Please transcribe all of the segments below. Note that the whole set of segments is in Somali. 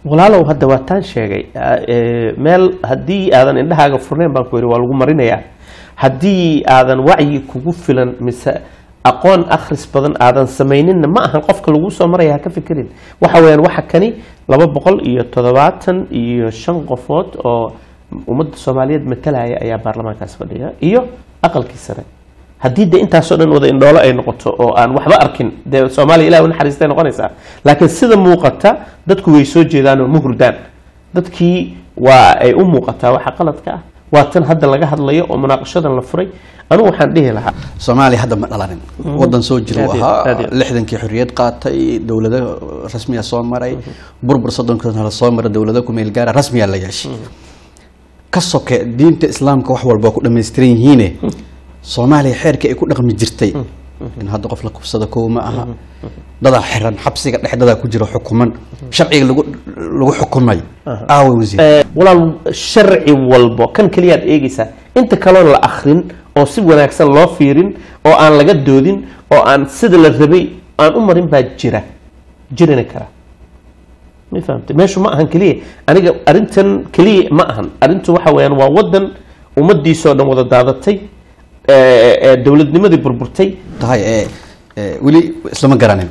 walaalow hadda waa taan sheegay Ah, eh, meel haddii aadan indhahaaga furnayn baan ku yidhi waa lagu marinayaa haddii aadan wacyi kugu filan mise aqoon akhris badan aadan samayninna ma ahan qofka lagu soo maraya ha ka fikirin waxa weeyaan waxa kani laba boqol iyo toddobaatan iyo shan qofood oo ummadda soomaaliyeed matalaya ayaa baarlamaankaas fadhiya iyo aqalkii sare haddii de intaasoo dhan wada indhoolo ay noqoto oo aan waxba arkin dee soomaaliya ilahi u naxariistay noqonaysaa laakiin sida muuqata dadku way soo jeedaan oo ma hurdaan dadkii waa ay u muuqataa waxa qaladka ah waa tan hadda laga hadlayo oo munaaqashadan la furay anigu waxaan dhihi lahaa soomaaliya hadda ma dhalanin wadan soo jira uu Aad iyo- aad ahaa iyo- lixdankii xorriyad qaatay dowlado rasmiya soo maray burbur soddonka la soo maray dowlado ku meel gaara rasmiya la yeeshay ka soke diinta islaamka wax walba waa ku dhammaystiran yihiine soomaaliya xeerkii ay ku dhaqmi jirtay in hadda qof la kubsado kow ma aha dadaa xiran xabsiga dhex dadaa ku jira xukuman sharciga lagu lagu xukumay aawe wasiir Eh, walaal sharci walbo kan keliyaad eegaysaa inta kaloon la akrin oo si wanaagsan loo fiirin oo aan laga doodin oo aan sida la rabay aan u marin baa jira jirina kara ma fahamtay meeshu ma ahan keliya aniga arrintan keliya ma ahan arrintu waxa weeyaan waa wadan ummadiisoo dhan wada daadatay eh, eh, dowladnimadii burburtay tahay ee ee, weli islama garanin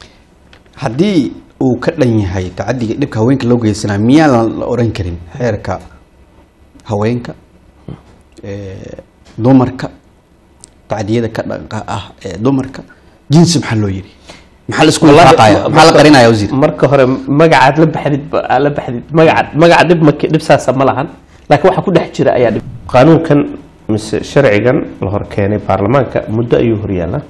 haddii uu ka dhan yahay tacadiga dhibka haweenka loo geysanaa miyaan la oran karin xeerka haweenka ee, dumarka tacadiyada ka dhanka ah ee dumarka jinsi maxaa loo yidhi maxaa la isku Wallahi, lifaaqaya ma- maxaa la qarinaya wasiir marka hore magacaad la baxdid ba- aad la baxdid magaca magaca dhib ma dhib saasa ma lahan laakiin waxa ku dhex jira ayaa dhib qaanuunkan mise sharcigan la hor keenay baarlamaanka muddo ayuu horyaala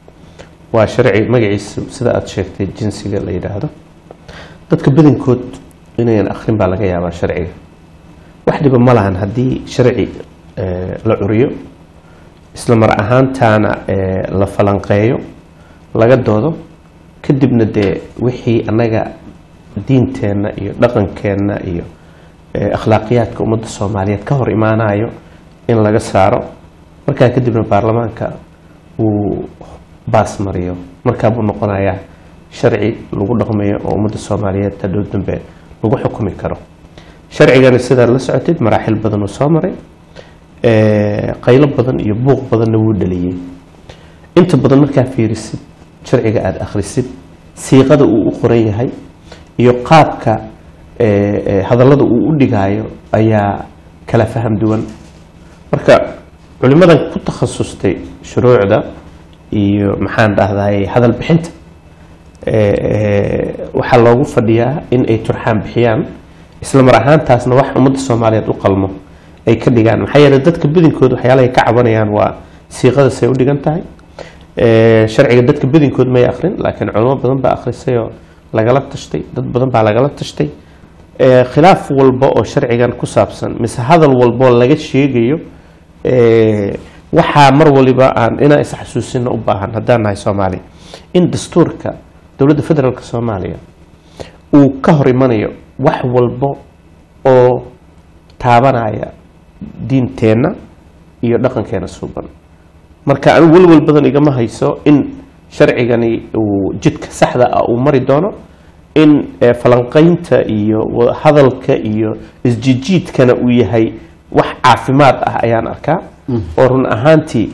waa sharci magaciisa sida aad sheegtay jinsiga la yidhaahdo dadka badankood inayan akhrin baa laga yaabaa sharciga wax dhiba ma lahan haddii sharci eh, la curiyo isla mar ahaantaana eh, la falanqeeyo laga doodo kadibna dee wixii annaga diinteenna iyo dhaqankeenna iyo eh, akhlaaqiyaadka ummadda soomaaliyeed ka hor imaanayo in laga saaro markaa kadibna baarlamaanka uu baas mariyo markaa buu noqonayaa sharci lagu dhaqmayo oo ummadda soomaaliyeed hadhow dambe lagu xukumi karo sharcigani sidaad la socotid maraaxil badan uu soo maray eh, qaylo badan iyo buuq badanna wuu dhaliyey inta badan markaa fiirisid sharciga aada akhrisid siiqada uu u qoran yahay iyo qaabka eh, eh, hadallada uu u dhigaayo ayaa kala faham duwan marka culimadan ku takhasustay shuruucda iyo maxaan dhahday hadal bixinta eh, eh, waxaa loogu fadhiyaa in ay turxaan bixiyaan isla mar ahaantaasna wax ummadda soomaaliyeed u qalmo ay ka dhigaan maxaa yeelay dadka badankooda waxyaalahay ka cabanayaan waa siiqadasay u dhigan tahay Eh, sharciga dadka badankood may akrin laakiin culimo badan baa akhrisay oo lagala tashtay dad badan baa lagala tashtay Eh, khilaaf walba oo sharcigan ku saabsan mise hadal walboo laga sheegayo eh, waxaa mar waliba aan inaan isxasuusino u baahan haddaan nahay soomaaliya in dastuurka dowladda federaalk soomaaliya uu ka hor imanayo wax walbo oo taabanaya diinteenna iyo dhaqankeena suuban marka anigu welwel badan igama hayso in sharcigani uu jidka saxda ah uu mari doono in eh, falanqaynta iyo wa- hadalka iyo isjijiidkana uu yahay wax caafimaad ah ayaan arkaa oo run ahaantii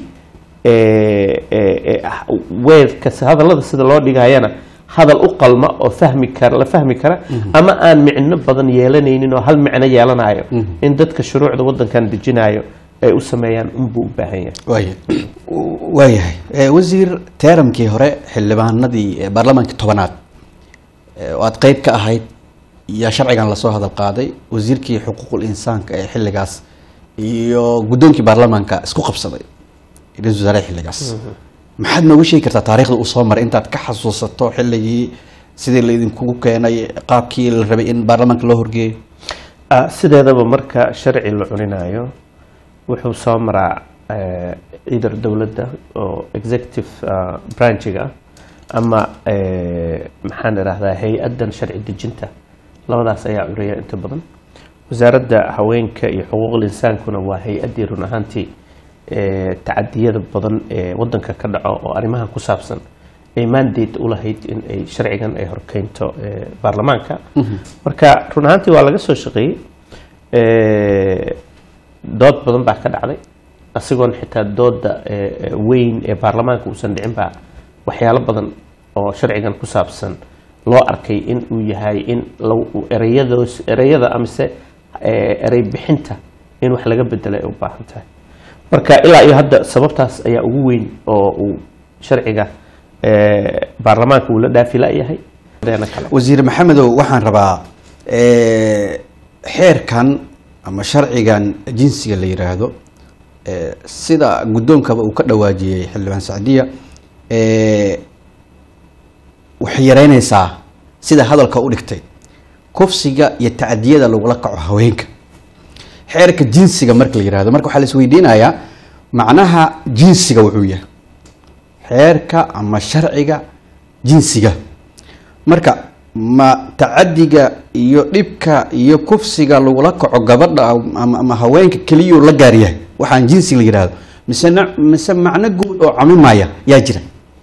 eh, eh, eh, ah, weerka hadallada sida loo dhigayana hadal u qalma oo fahmi kara la fahmi kara ama aan micno badan yeelanaynin oo hal micno yeelanayo in dadka shuruucda wadankan dejinayo ay u sameeyaan unbuu u baahan yahay waaya waayahay Eh, wasiir teeramkii hore xildhibaanadii eh, baarlamaankii tobanaad eh, oo aad qeyb ka ahayd yaa sharcigan lasoo hadal qaaday wasiirkii xuquuqul insaanka ee xilligaas iyo guddoonkii baarlamaanka isku qabsaday ra-iisul wasaare xilligaas maxaad nooga sheegi kartaa taariikhda uu soo maray intaad ka xasuusato xilligii sidii laidinkugu keenay qaabkii la rabay in baarlamaanka loo horgeeyo Ah, sideedaba marka sharci la cuninayo wuxuu soo maraa eh, either dowladda oo executive ah, branchiga ah ama eh, maxaan idhahdaa hay-addan sharci dejinta labadaas ayaa curiya inta badan wasaaradda haweenka iyo xuquuqul insaankuna waa hay-addii run ahaantii eh, tacadiyada badan ee wadanka ka dhaco oo arrimahan ku saabsan ay mandate u lahayd in ay sharcigan ay horkeynto eh, baarlamaanka marka run ahaantii waa laga soo shaqeeyey Eh, dood badan baa ka dhacday asigoon xitaa dooda eh, eh, weyn ee baarlamaanka uusan dhicin baa waxyaalo badan oo sharcigan ku saabsan loo arkay in uu yahay in lagu- erayadoos ereyada amise eh, erey bixinta in wax laga bedelo ay u baahan tahay marka ilaa iyo hadda sababtaas ayaa ugu weyn oo uu sharciga eh, baarlamaanka uu la dhaafi la-yahay deena kale wasiir maxamedow waxaan rabaa eh, xeerkan ama sharcigan jinsiga la yiraahdo eh, sida guddoonkaba uu ka dhawaajiyey xildhibaan sacdiya eh, waxay yareynaysaa sida hadalka u dhigtay kufsiga iyo tacdiyada lagula kaco haweenka xeerka jinsiga marka la yirahdo marka waxaa la isweydiinayaa macnaha jinsiga wuxuu yahay xeerka ama sharciga jinsiga marka ma tacadiga iyo dhibka iyo kufsiga lagula kaco gabadha ama, ama haweenka keliyuu la gaar yahay waxaan jinsi la yidhaahdo mise na- mise macno guud oo camimaya yaa jira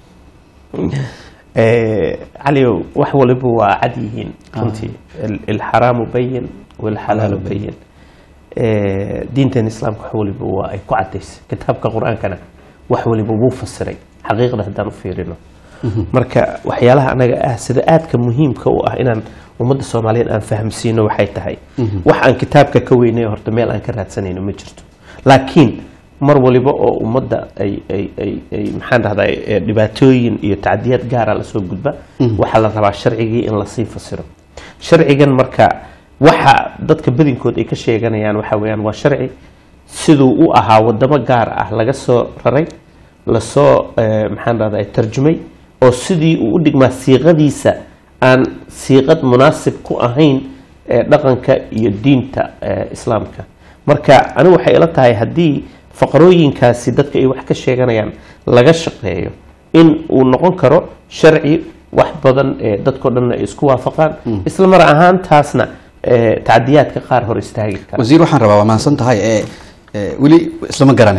Eh, caliow wax waliba waa cad yihiin runtii Il- ilxaraamu bayin walxalaalu bayin Eh, diinteen islaamka wax waliba waa ay ku cadaysay kitaabka qur-aankana wax waliba wuu fasiray xaqiiqda haddaan u fiirino marka waxyaalaha anaga ah sida aadka muhiimka u ah inaan ummadda soomaaliyeed aan fahamsiino waxay tahay wax aan kitaabka ka weynay horta meel aan ka raadsanayno ma jirto laakiin mar waliba oo ummadda ay ay ay ay maxaan dhahdaa eh, dhibaatooyin iyo tacdiyaad gaara lasoo gudba waxaa la rabaa sharcigii in lasii fasiro sharcigan marka waxa dadka badinkood ay ka sheeganayaan waxa weeyaan waa sharci siduu u ahaa wadamo gaar ah laga soo raray lasoo eh, maxaan dhahdaa tarjumay oo sidii uu u dhigmaa siiqadiisa aan siiqad munaasib ku ahayn eh, dhaqanka iyo diinta eh, islaamka marka anigu waxay ila tahay haddii faqrooyinkaasi dadka ay wax ka sheeganayaan laga shaqeeyo in uu noqon karo sharci wax badan ee dadkao dhan ay isku waafaqaan isla mar ahaantaasna eh, tacdiyaadka qaar hor istaagi kara wasiir waxaan rabaa waa mahadsan tahay ee ee, weli islama garanin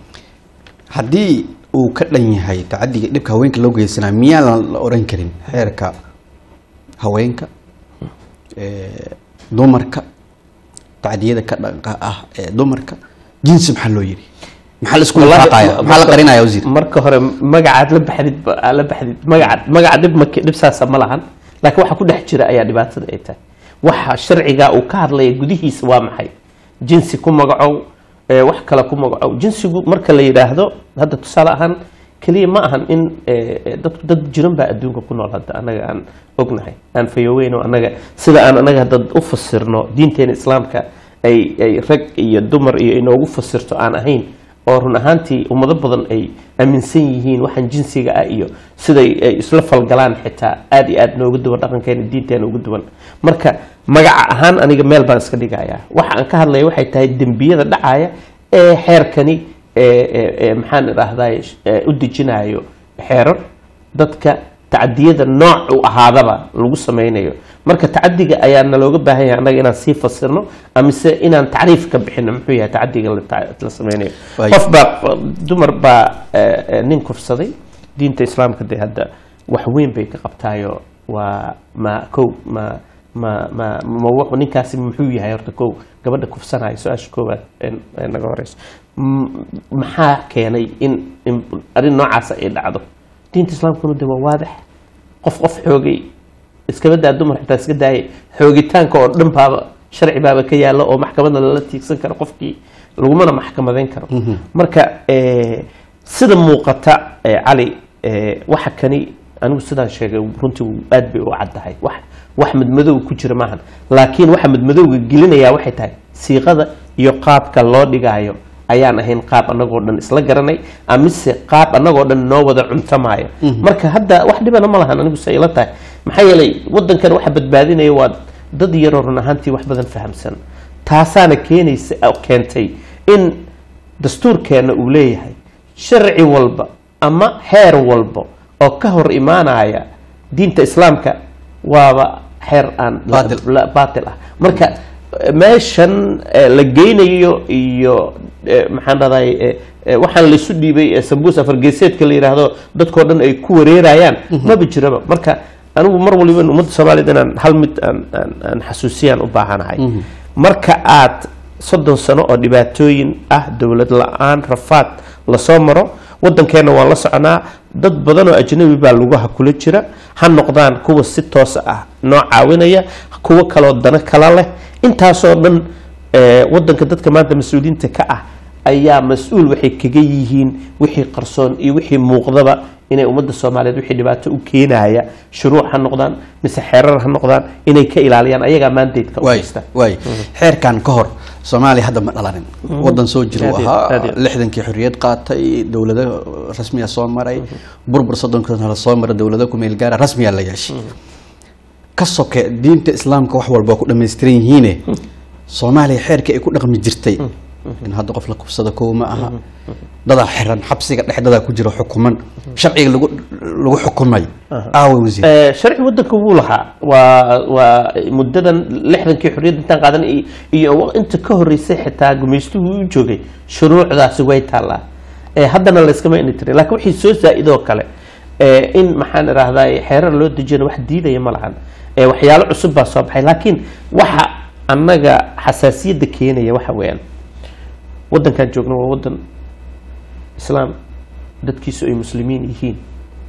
haddii uu ka dhan yahay tacadiga dhibka haweenka loo geysanaa miyaa la la oran karin xeerka haweenka ee, dumarka tacdiyada ka dhanka ah ee dumarka jinsi maxaa loo yidhi maxaa la isku Wallahi, lifaaqaya ma- maxaa la marka- qarinaya wasiir marka hore magacaad la baxdid ba- aad la baxdid magacaad magaca dhib ma dhibsaasa ma lahan laakiin waxa ku dhex jira ayaa dhibaatada ay tahay waxa sharciga uu ka hadlaya gudihiisa waa maxay jinsi ku magacow ee, wax kale ku magacow jinsigu marka la yidhaahdo hadda tusaale ahaan keliya ma ahan in ee, ee, dad dad jiran baa adduunka ku nool hadda annaga aan ognahay aan fayooweyn oo annaga sida aan annaga hadda u fasirno diinteena islaamka ay ay rag iyo dumar iyo inoogu fasirto aan ahayn oo run ahaantii ummado badan ay aaminsan yihiin waxaan jinsiga ah iyo siday ay isla falgalaan xitaa aad iyo aad noogu duwan dhaqankeena diinteena ugu duwan marka magaca ahaan aniga meel baan iska dhigayaa waxa aan ka hadlaya waxay tahay dembiyada dhacaya ee xeerkani ee- ee ee maxaan idhaahday u dejinayo xeerar dadka tacdiyada nooc u ahaadaba lagu sameynayo marka tacadiga ayaa nalooga baahan yahay annaga inaan sii fasirno amise inaan tacriif ka bixino muxuu yahay tacadiga la ta- la sameynayo Waay. qof baa dumar baa eh, eh, nin kufsaday diinta islaamka dee hadda wax weyn bay ka qabtaayo waa ma kow ma ma ma ma wuxuu ninkaasi muxuu yahay horta kow gabadha kufsanaya su-aasha koowaad ee ee naga horeyso M- maxaa keenay in in arrin noocaas ay dhacdo diinta islaamkuna de waa waadax qof qof xoogay iskaba daa dumar xitaa iska daayay xoogitaanka oo dhan baaba sharci baaba ka yaalla oo maxkamadda lala tiigsan karo qofkii lagumana maxkamadeyn karo marka eh, sida muuqata eh, cali eh, waxa kani anigu sidaan sheegay runtii aad bay u caddahay wax wax madmadow ku jira maahan laakiin waxa madmadowga gelinayaa waxay tahay siiqada iyo qaabka loo dhigaayo ayaan ahayn qaab annagoo dhan isla garanay amise qaab annagoo dhan noo wada cuntamaayo marka hadda wax dhibana ma lahan anigu se ila tahay maxaa yeelay wadankan waxa badbaadinaya waa dad yaroo run ahaantii wax badan fahamsan taasaana keenaysa oo keentay in dastuurkeenna uu leeyahay sharci walba ama xeer walba oo ka hor imaanaya diinta islaamka waaba xeer aan la- Baatil. la- baatil ah marka meeshan eh, la geynayo iyo eh, maxaan dhahday eh, eh, waxaan laysu dhiibay eh, sambuus afargeeseedka la yidhaahdo dadkoo dhan ay ku wareerayaan maba jiraba marka anigu mar waliba ummadda soomaaliyed inaan hal mid aan aan aan xasuusiyaan u baahanahay marka aad soddon sano oo dhibaatooyin ah dowlad la-aan rafaad lasoo maro waddankeenna waan la soconaa dad badan oo ajnabi baa lugaha kula jira ha noqdaan kuwa si toos ah noo caawinaya kuwo kaloo dano kala leh intaasoo dhan eh, waddanka dadka maanta mas-uuliyiinta ka ah ayaa mas-uul waxay kaga yihiin wixii qarsoon iyo wixii muuqdaba inay ummadda soomaaliyeed wixii dhibaato u keenaya shuruuc ha noqdaan mise xeerar ha noqdaan inay ka ilaaliyaan ayagaa maandaydka u waay haysta waay xeerkan ka hor soomaaliya hadda ma dhalanin wadan soo jira uu Aad iyo- ahaa aad iyo. lixdankii xorriyad qaatay dowlado rasmiya soo maray burbur soddonka la soo maray dowlado ku meel gaara rasmiya la yeeshay ka soke diinta islaamka wax walba waa ku dhammaystiran yihiine soomaaliya xeerkii ay ku dhaqmi jirtay in hadda qof la kubsado kow ma aha dadaa xiran xabsiga dhex dadaa ku jira xukuman sharciga lagu lagu xukumay aawa wasiir Eh, sharci waddanka wuu lahaa waa waa muddadan lixdankii xorriyadda intaan qaadan iyo- iyo inta ka horreysay xitaa gumaystuhu u joogay shuruucdaasi way taallaa Eh, haddana layskama ini tirin laakiin wixii soo zaa'idoo kale eh, in maxaan idhaahdaa xeerar loo dejiyana wax diidaya ma lahan Eh, waxyaalo cusub baa soo baxay laakiin waxa annaga xasaasiyadda keenaya waxa weeyaan waddankan joogno waa waddan islaam dadkiisu ay muslimiin yihiin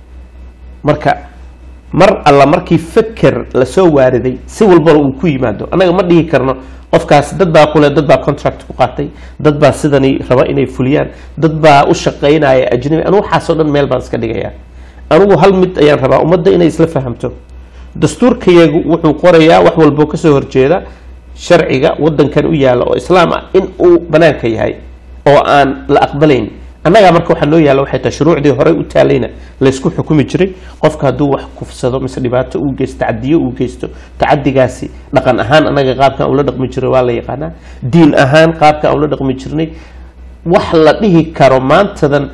marka mar alla markii feker lasoo waariday si walbana uu ku yimaado annaga ma dhihi karno qofkaas dad baa kule dad baa contract ku qaatay dad baa sidani raba inay fuliyaan dad baa u shaqaynaya ajnabi anigu waxaasoo dhan meel baan iska dhigaya anigu hal mid ayaan rabaa ummadda inay isla fahamto dastuurkayagu wuxuu qorayaa wax walboo kasoo horjeeda sharciga wadankan u yaalla oo islaam ah in uu banaanka yahay oo aan la aqbalayn annagaa marka waxaa noo yaalla waxay tahay shuruucdii horey u taalayna laysku xukumi jiray qofka hadduu wax kufsado mise dhibaato uu geysto tacadiyo uu geysto tacadigaasi dhaqan ahaan annaga qaabkan ula dhaqmi jiray waa la yaqaanaa diin ahaan qaabkan ula dhaqmi jirnay wax la dhihi karo maantadan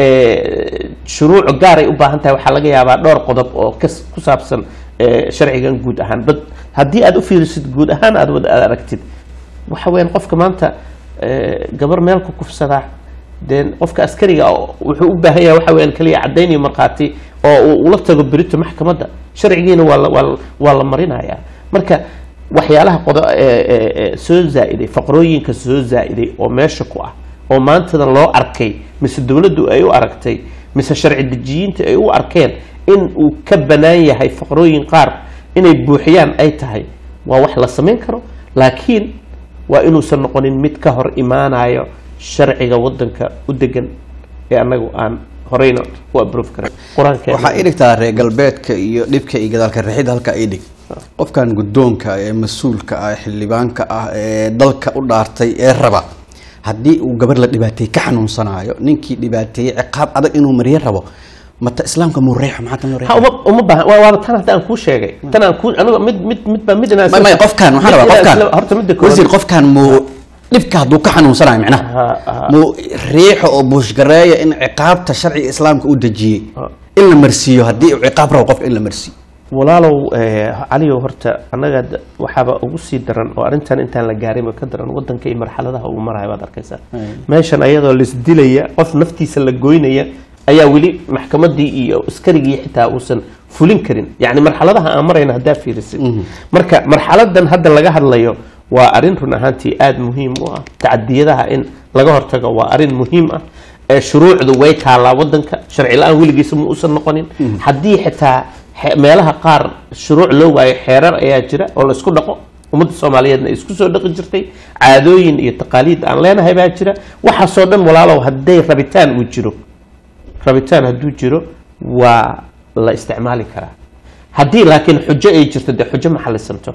eh, shuruuc gaaray u baahan tahay waxaa laga yaabaa dhowr qodob oo kas- ku saabsan eh, sharcigan guud ahaan bad haddii aad u fiirisid guud ahaan aad wada aad aragtid waxa weeyaan qofka maanta eh, gabar meel ku kufsadaa dee qofka askariga ah wuxuu u baahan yahay waxa weeyaan kaliya caddayn iyo markhaati oo uu ula tago berito maxkamadda sharcigiina waa la waa la- waa la marinayaa marka waxyaalaha qodo ee- ee- ee soo zaa'iday faqrooyinka soo zaa'iday oo meesha ku ah oo maantadan loo arkay mise dowladdu ay u aragtay mise sharci dejiyiinta ay u arkeen in uu ka bannaan yahay faqrooyin qaar inay buuxiyaan ay tahay waa wax la samayn karo laakiin waa inuusan noqonin mid ka hor imaanayo sharciga wadanka u degan ee annagu aan horeyna u abroof karin qur-aankeena waxaa ii dhigtaa reer galbeedka iyo dhibka iyo gadaalka rixida halkaa ii dhig qofkan guddoonka ee mas-uulka ah xildhibaanka ah ee dalka u dhaartay ee raba haddii uu gabar la dhibaateeyey ka xanuunsanaayo ninkii dhibaateeyey ciqaab adag inuu mariyo rabo mata islaamka muu reexo maxaa tan loo ha reexo uma uma baahan waa waaba tan hadda aan kuu sheegay tan aan kuu aniga mid mid mid baa mid inaan may may qofkan waxaan rabaa qofkan horta midda koowaad- wasiir qofkan muu dhibka hadduu ka xanuunsanayo micnaha Ha, ha. muu riixo oo buushgareeya in ciqaabta sharciga islaamka u dejiyey Ha. in la marsiiyo haddii uu ciqaab rabo qofka in la marsiiyo walaalow eh, caliyow horta annaga d- waxaaba ugu sii daran oo arrintan intaan la gaarinba ka daran wadanka iyo marxaladaha uu marayo baad arkaysaa meeshan ayadoo laisdilaya qof naftiisa la goynaya ayaa weli maxkamadii iyo askarigii xitaa uusan fulin karin yacni marxaladaha aan marayna haddaa fiirisid marka marxaladan hadda laga hadlayo waa arrin run ahaantii aada muhiim u ah tacadiyadaha in laga hortago waa arrin muhiim ah ee shuruucdu way taallaa wadanka sharci la-aan weligiisa ma uusan noqonin haddii xitaa xe- meelaha qaar shuruuc loo waayo xeerar ayaa jira oo laisku dhaqo ummadda soomaaliyeedna ay isku soo dhaqi jirtay caadooyin iyo taqaaliid aan leenahay baa jira waxaasoo dhan walaalow hadday rabitaan uu jiro rabitaan hadduu jiro waa la isticmaali karaa haddii laakiin xujo ay jirto dee xujo ma xalisanto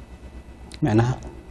micnaha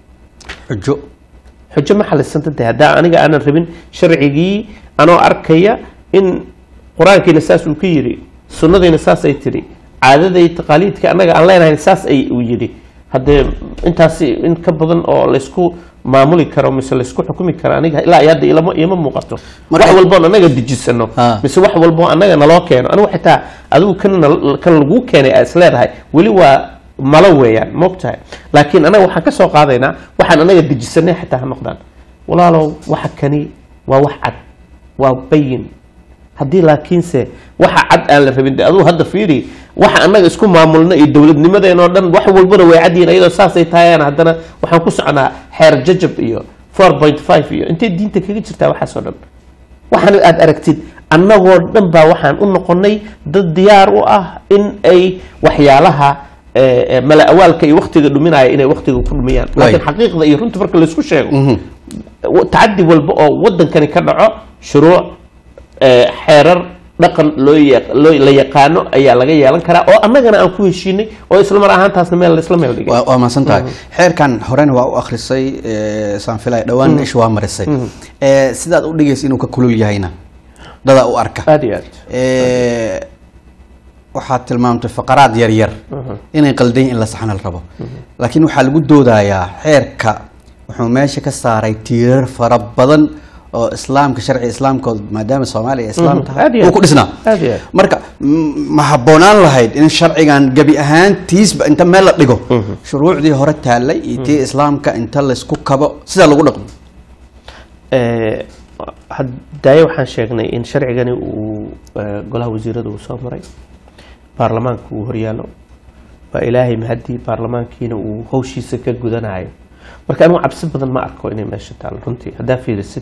xujo xujo ma xalisanta dee haddaa aniga aanan rabin sharcigii anoo arkaya in qur-aankiina saas uu ka yidhi sunnadiina saas ay tidhi caadaday taqaaliidka annaga aan leenahayn saas ay uu yidhi haddee intaasi in ka badan oo laysku maamuli karo mise laysku xukumi karo aniga ilaa iyo hadda ilama iima muuqato Marka- wax walboon annaga dejisano Ah. mise wax walboo annaga naloo keeno anigu xitaa adigu kan nal- kan laguu keenay aa is leedahay weli waa malo weeyaan moogtahay laakiin anaga waxaan ka soo qaadaynaa waxaan anaga dejisanay xitaa ha noqdaan walaalow waxa kani waa wax cad waa bayin haddii laakiinse waxa cad aan la rabin de aduu hadda fiiri waxa annaga isku maamulna iyo dowladnimadeen oo dhan wax walbana way cadyihin iyadoo saasay tahayaan haddana waxaan ku soconaa xeer jajab iyo four point five iyo intay diinta kaga jirtaa waxaas oo dhan waxaan aad aragtid annagoo dhan baa waxaan u noqonay dad diyaar u ah in ay waxyaalaha eh, eh, mala awaalka iyo waktiga dhuminaya inay waktiga ku dhumiyaan laakiin xaqiiqda iyo runta marka laysku sheego wa- tacadi walba oo wadankani ka dhaco shuruuc eh, xeerar dhaqan loo ya- loo la yaqaano ayaa laga yeelan karaa oo annagana aan ku heshiinay oo isla mar ahaantaasna meel laisla meel dhigay waa waa mahadsan tahay xeerkan horena waa u akhrisay eh, saan filaya dhowaan isha waa marisay Eh, sidaad u dhigaysa inuu ka kulul yahayna dadaa u arka aad iyo aad Eh, waxaad tilmaamtay faqaraad yar yar inay qaldayn in la saxna la rabo laakiin waxaa lagu doodayaa xeerka wuxuu meesha ka saaray tiirar fara badan oo islaamka sharci islaamkood maadaama soomaaliya islaam Mhm. tahay Aad iyo uu aad. ku dhisnaa Aad iyo aad. marka m- ma habboonaan lahayd in sharcigan gebi ahaantiisba inta meel la dhigo shuruucdii hore taallay iyo tii islaamka inta laysku kabo sidaa lagu dhaqmo Eh, hadaaye waxaan sheegnay in sharcigani uu eh, golaha wasiirada uu soo maray baarlamaanka uu horyaalo waa ilaahay mahadii baarlamaankiina uu hawshiisa ka gudanayo marka anigu cabsi badan ma arko inay meesha taalo runtii haddaa fiirisid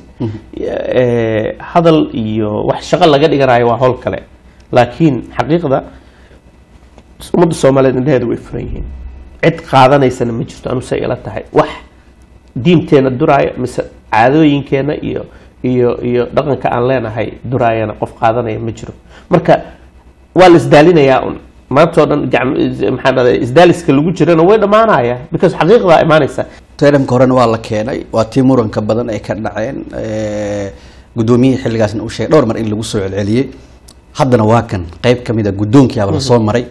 Eh, hadal iyo wax shaqo laga dhiganayo waa howl kale laakiin xaqiiqda ummadda soomaaliyeed indhaheeda way furan yihiin cid qaadanaysana ma jirto anu say ila tahay wax diinteena duraaya mise caadooyinkeena iyo iyo iyo dhaqanka aan leenahay duraayana qof qaadanaya ma jiro marka waa la isdaalinayaa un maanta oo dhan gacan- maxaa dhahday isdaaliska lagu jirana way dhammaanaya because xaqiiqdaa imaanaysa teramka horena waa la keenay waa tii muranka badan ay ka dhaceen Eh, guddoomiyihii xilligaasna uu sheegay dhowr mar in lagu soo celceliyey haddana waa kan qayb ka mid a guddoonkiiaba lasoo maray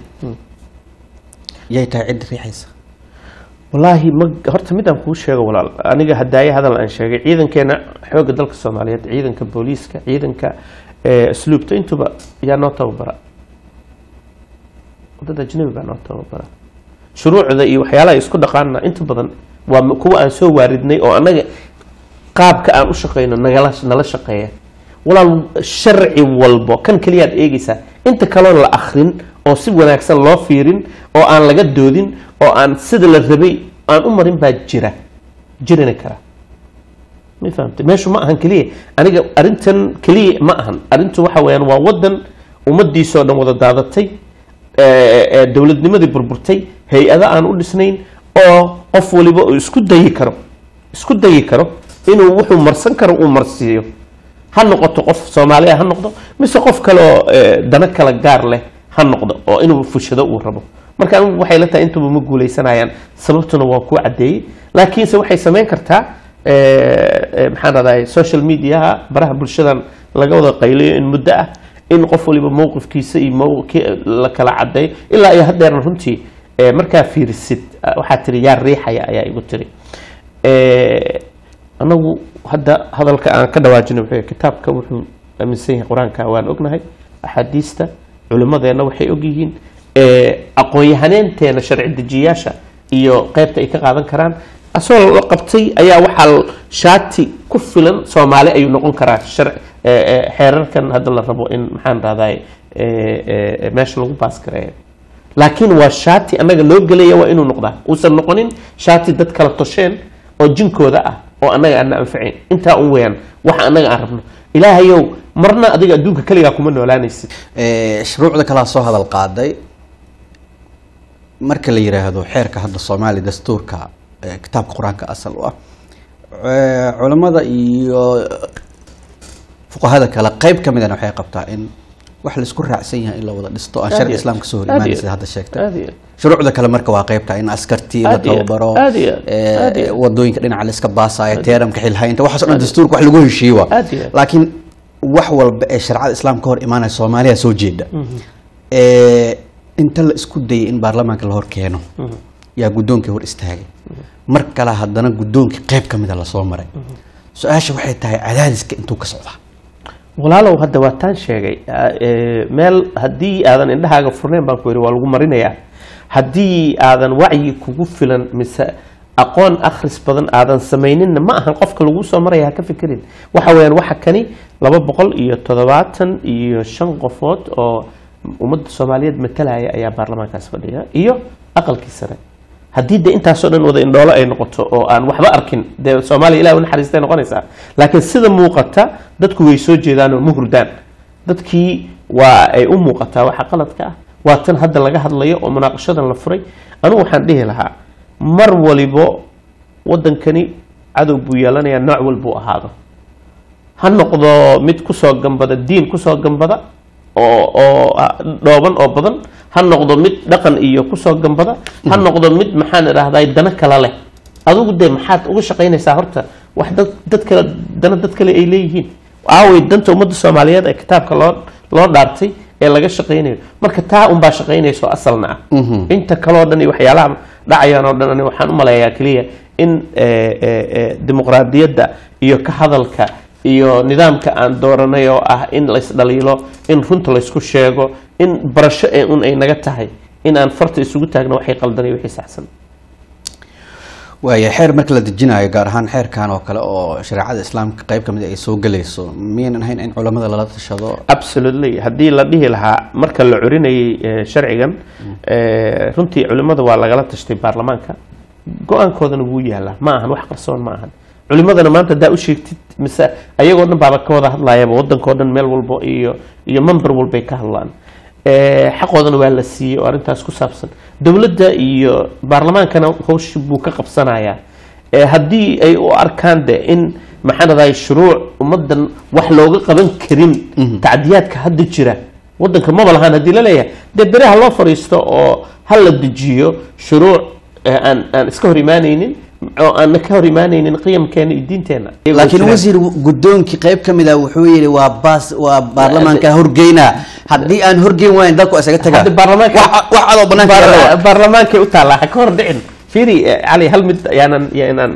yay tahay cidda riixaysa wallaahi ma horta midaan kuu sheego walaal aniga hadaaye hadal aan sheegay ciidankeena xoogga dalka soomaaliyeed ciidanka booliiska ciidanka eh, asluubta intuba yaa noo tababara dad ajnabi baa noo tababara shuruucda iyo waxyaalaha isku dhaqaana inta badan waa m- kuwa aan soo waaridnay oo annaga qaabka aan u shaqeyno nagala nala shaqeeya walaal sharci walbo kan keliyaad eegeysaa inta kaloon la akrin oo si wanaagsan loo fiirin oo aan laga doodin oo aan sida la rabay aan u marin baa jira jirina kara ma fahamtay meeshu ma ahan keliya aniga arrintan keliya ma ahan arrintu waxa weeyaan waa wadan ummadiisoo dhan wada daadatay ee, ee, dowladnimadii burburtay hay-ado aan u dhisnayn oo qof waliba uu isku dayi karo isku dayi karo inuu wuxuu marsan karo uu marsiiyo ha noqoto qof soomaaliya ha noqdo mise qof kale oo ee, dana kala gaar leh ha noqdo oo inuu fushado uu rabo marka anigu waxay la tahay intuba ma guuleysanayaan sababtuna waa kuu caddeeyey laakiinse waxay samayn kartaa ee, ee, maxaan radahay social mediaha baraha bulshadan laga wada qayliyo in muddo ah in qof waliba mowqifkiisa iyo mowqi la kala cadeeyo ilaa iyo haddeerna runtii ee, markaa fiirisid ah, waxaa tiri yaa riixaya ayaa igu tiri Ee, anagu hadda hadalka aan ka dhawaajino wuxuu yahay, kitaabka wuxuu aaminsan yahay qur-aanka waan ognahay axaadiista culimmadeenna waxay ogyihiin ee, aqoon-yahaneenteena sharci dejiyayaasha iyo qeybta ay ka qaadan karaan asagoo la qabtay ayaa waxaa shaati ku filan soomaali ayuu noqon karaa shar- ee, ee, xeerarkan hadda la rabo in maxaan rahday meesha lagu baaskareeyo laakiin waa shaati annaga loo gelaya waa inuu noqdaa uusan noqonin shaati dad kala tosheen oo jinkooda ah oo annaga aan na anfacayn intaa un weyaan waxa annaga aan rabno ilaahayow marna adiga adduunka keligaa kuma noolaanaysid Eh, shuruucda kalaa soo hadal qaaday marka la yiraahdo xeerka hadda soomaaliya dastuurka eh, kitaabka qur-aanka asal u ah eh, culamada iyo fuqahada kale qayb ka midana waxay qabtaa in wax laisku raacsan yahay in la wada dhisto aan Aad sharci iyo- islaamka soo hor aad imaanay iyo- sida hadda sheegtay aad iyo- shuruucda kale marka waa qaybka in askartii la Aad iyo- tababaro aad iyo- eh, aad iyo- wadooyinka dhinaca la iska baasaayo teeramka xilhaynta waxaas oo dhan dastuurka wax lagu heshiiye waa Aad iyo- laakiin wax walba ee sharcada islaamka hor imaanaya soomaaliya soo jeeda Eh, inta la isku dayay in baarlamaanka la hor keeno yaa guddoonkii hor istaagay mar kale haddana guddoonkii qayb ka mida lasoo maray su-aasha waxay tahay cadaadiska intuu ka socdaa walaalow hadda waa taan sheegay ah, ee, meel haddii aadan indhahaaga furnayn baan ku yidhi waa lagu marinayaa haddii aadan wacyi kugu filan mise aqoon akhris badan aadan samayninna ma ahan qofka lagu soo maraya ha ka fikirin waxa weeyaan waxa kani laba boqol iyo toddobaatan iyo shan qofood oo ummadda soomaaliyeed matalaya ayaa baarlamaankaas fadhiya iyo aqalkii sare haddii de intaasoo dhan wada indhoolo ay noqoto oo aan waxba arkin dee soomaaliya ilah u naxariistay noqonaysaa laakiin sida muuqata dadku way soo jeedaan oo ma hurdaan dadkii waa ay u muuqataa waxa qaladka ah waa tan hadda laga hadlayo oo munaaqashadan la furay anugu waxaan dhihi lahaa mar walibo wadankani cadow buu yeelanayaa nooc walbuu ahaado ha noqdo mid kusoo gambada diin kusoo gambada oo oo dhooban oo badan ha noqdo mid dhaqan iyo kusoo gambada ha noqdo mid maxaan idhahday dana kale leh adigu dee maxaad uga shaqaynaysaa horta wax dad dad kale dana dad kale ay leeyihiin aaway danta ummadda soomaaliyeed ee kitaabka loo loo dhaartay ee laga shaqaynayo marka taa unbaa shaqaynayso asalna ah inta kaleo dhan iyo waxyaalaha dhacayaan oo dhan ani waxaan u maleeyaa keliya in dimuqraadiyadda iyo ka hadalka iyo nidaamka aan dooranay oo ah in laysdhaliilo in runta laysku sheego in barasho ee un ay naga tahay in aan farta isugu taagno waxay qaldanay wixii saxsan waaya xeer marka la dejinayo gaar ahaan xeerkan oo kale oo shareecada islaamka qayb kamid ay soo gelayso miyaynan ahayn in culamada lala tashado absolutely haddii la dhihi lahaa marka la curinayay sharcigan runtii culimada waa lagala tashtay baarlamaanka go-aankoodana wuu yaalaa ma ahan wax qarsoon ma ahan culimadana maanta haddaa u sheegtid mise ayagoo dhan baaba ka wada hadlayaba wadankao dhan meel walbo iyo iyo member walbay ka hadlaan xaqoodana waa la siiyey oo arrintaas ku saabsan dowladda iyo baarlamaankana hawshi buu ka qabsanayaa haddii ay u arkaan de in maxaanadahay shuruuc ummadan wax looga qaban karin tacdiyaadka hadda jira wadanka maba lahaan haddii la leeyahay dee beraha loo fadhiisto oo ha la dejiyo shuruuc aan aan iska hor imaanaynin oo aan ka hor imaanaynin qiyamkeena iyo diinteena laakiin wasiir guddoonkii qayb ka mid ah wuxuu yidhi waa baas waa baarlamaanka horgeynaa haddii aan horgeyn waayn dalku isaga tagaa hadda baarlamaanka wax adoo banaanka yaalla waa. Baar- baarlamaankay u taallaa ha ka hor dhicin fiiri eh, cali hal mid yaanan yaanan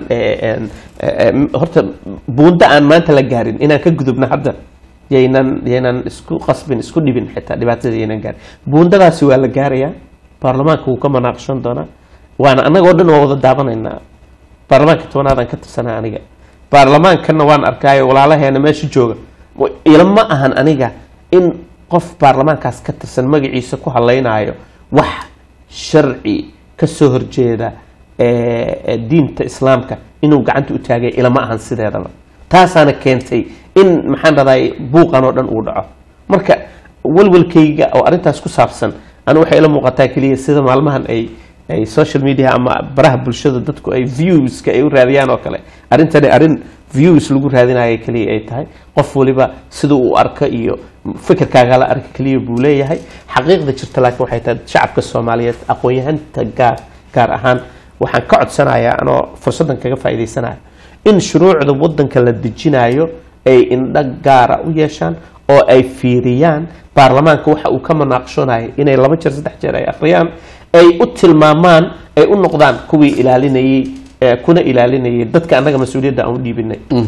horta buunda aan maanta la gaarin inaan ka gudubno hadda yaynan yaynan isku qasbin isku dhibin xitaa dhibaatada yaynan gaarin buundadaasi waa la gaarayaa baarlamaanka wuu ka manaaqshan doonaa waana annagoo dhan waa wada daawanaynaa baarlamaanka tobanaadaan ka tirsanaa aniga baarlamaankana waan arkaayo walaalaheena meesha jooga wa- ilama ahan aniga in qof baarlamaankaas ka tirsan magaciisa ku hadlaynaayo wax sharci ka soo horjeeda ee, ee, diinta islaamka inuu gacanta u taagay ilama ahan sideedaba taasaana keentay in maxaan dhahday buuqan oo dhan uu dhaco marka walwalkayga oo arrintaas ku saabsan anu waxay ila muuqataa keliya sida maalmahan ay ay social media ama baraha bulshada dadku ay viewska ay u raadiyaan oo kale arrintani arrin views lagu raadinayo keliya ay tahay qof waliba sida uu arka iyo fikirkaagala arka keliya buu leeyahay xaqiiqda jirta laakiin waxay tahay shacabka soomaaliyeed aqoon-yahanta gaar gaar ahaan waxaan ka codsanayaa anoo fursaddan kaga faa'iidaysanayo in shuruucda wadanka la dejinayo ay indho gaara u yeeshaan oo ay fiiriyaan baarlamaanka waxa uu ka manaaqshonayo inay laba jeer saddex jeer ay akhriyaan ay u tilmaamaan ay u noqdaan kuwii ilaalinayay ee kuna ilaalinayay dadka annaga mas-uuliyadda aan u dhiibinay